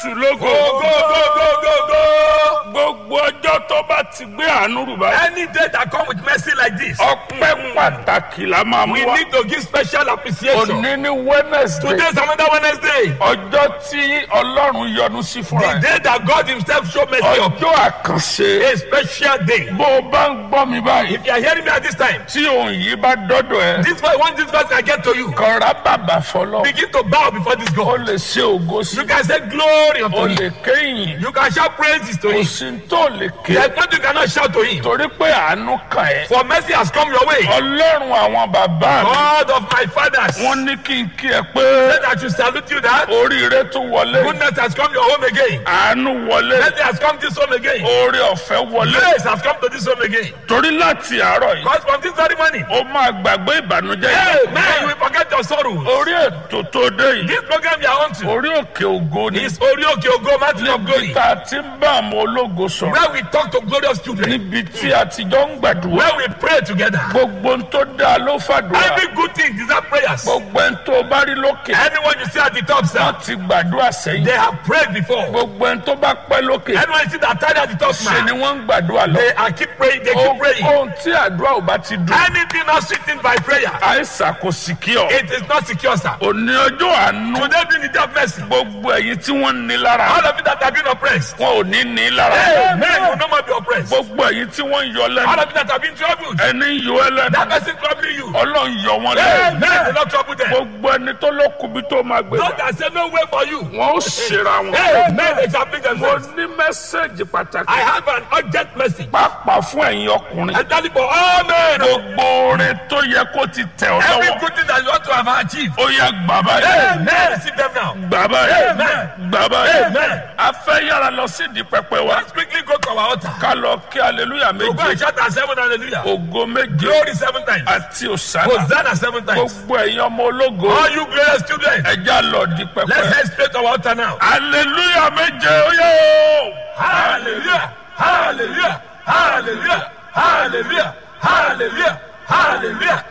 jésù lógo Go, go, go, go, go, go. gbogbo ọjọ́ tó bá ti gbé àánú rù báyìí Any day that come with mercy like this, ọpẹ́ pàtàkì la máa mú we wa need to give special appreciation. òní ní wednesday Today is another Wednesday. ọjọ́ tí ọlọ́run yọ́nú sí fúnra The ẹ̀ day that God Himself show mercy upon. ọjọ́ àkànṣe A special day. bó o bá ń gbọ́ mi báyìí If you are hearing me at this time, tí òun yìí bá dọ́dọ̀ ẹ this verse, once this verse I get to you, kọ́ra bàbà fọlọ́ begin to bow before this o God. lè ṣe ògo sí You can say glory o unto Him. lè kéyìn You can shout praises to kò Him. sí tó lè ké There's nothing you cannot shout to Him. torí pé àánú kàn ẹ́ For mercy has come your way. ọlọ́run àwọn bàbá mi God of my fathers, wọ́n ní kí n kí ẹ pé said I should salute you that oríire tún wọlé goodness has come your home again. àánú wọlé Mercy has come this home again. oore ọ̀fẹ́ wọlé Grace has come to this home again. torí láti àárọ̀ yìí Because from this very morning, ó máa gbàgbé ìbànújẹ́ hey, yìí man, you will forget your sorrows. orí ètò tó dé yìí This program you are on to orí òkè ògo ni is Orioke Ogo, Mountain of Glory, níbi tá a ti ń bá àwọn ológo sọ̀rọ̀ where we talk to glorious children, níbi tí a ti jọ ń gbàdúrà where we pray together. gbogbo ń tó dáa ló fàdúrà Every good thing deserve prayers. gbogbo ń tó bá rí lókè Anyone you see at the top, sir, wọ́n ti gbàdúrà sẹ́yìn they have prayed before. gbogbo ń tó bá pẹ́ lókè Anyone you see that tied at the top, ṣe ni man, wọ́n ń gbàdúrà lọ. they are keep praying, they keep praying. ohun tí àdúrà ò bá ti dùn Anything not sweetened by prayer, àìsàn kò sì kí ọ. it is not secure, sir. òní ọjọ́ àánú Today being the day of mercy, gbogbo ẹ̀yin tí wọ́n ní lára all of you that have been oppressed, wọn ò ní ní lára. hey, man, you will no more be oppressed. gbogbo ẹ̀yin tí wọ́n ń yọ All lẹ́nu of you that have been troubled, ẹni ń yọ ẹ that lẹ́nu person troubling you, ọlọ́run yọ wọn hey, lẹ́nu. man, will not trouble them. gbogbo ẹni tó ló kubi tó máa gbé Those gbà that say no way for you, wọn ó ṣera wọn. hey, man, they shall bring mo themselves. ní mẹ́sẹ̀gì pàtàkì I have an urgent message. pàápàá fún ẹ̀yin ọkùnrin. I tell you for all men, gbogbo orin tó yẹ kó ti tẹ̀ ọ́ every lọ́wọ́ good thing that you want to have achieved, ó yẹ gbà báyìí. hey, man, receive them now. gbà báyìí Amen. gbà báyìí Amen. a fẹ́ yára lọ sí ìdí pẹpẹ wa Let's quickly go to our altar. ká lọ kí aleluya So go and méje shout at seven hallelujah. ògo méje Glory seven times. àti òsánà Hosanna seven times. gbogbo ẹ̀yin ọmọ ológo All you glorious children, ẹja lọ di let's pẹpẹ head straight to our altar now. aleluya méje oyè Hallelujah, hallelujah, hallelujah, hallelujah, hallelujah, hallelujah,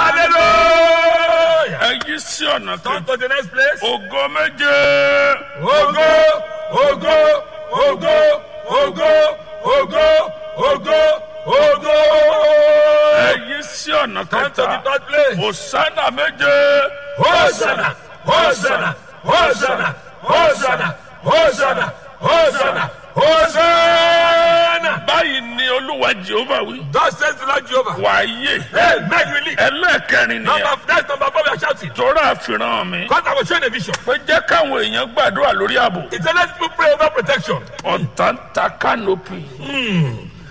hallelujah. ẹ yí sí ọ̀nà Come kan to the next place. ògo méje Ogo, ogo, ogo, ogo, ogo, ogo, ogo. ẹ yí sí ọ̀nà Come to the kẹta third place. òsánà méje Hosanna, Hosanna, Hosanna, Hosanna, Hosanna, Hosanna, Hosanna. báyìí ni olúwa jehova wí Thus says the Lord Jehovah. wàáyé Amen. We live. ẹlẹ́ẹ̀kẹrin nìyẹn Number that's number four. We are shouting. tóra àfihàn mi Because I was showing a vision. pé jẹ́ káwọn èèyàn gbàdúrà lórí ààbò It's a let people pray over protection. ọ̀tá ń ta kánópì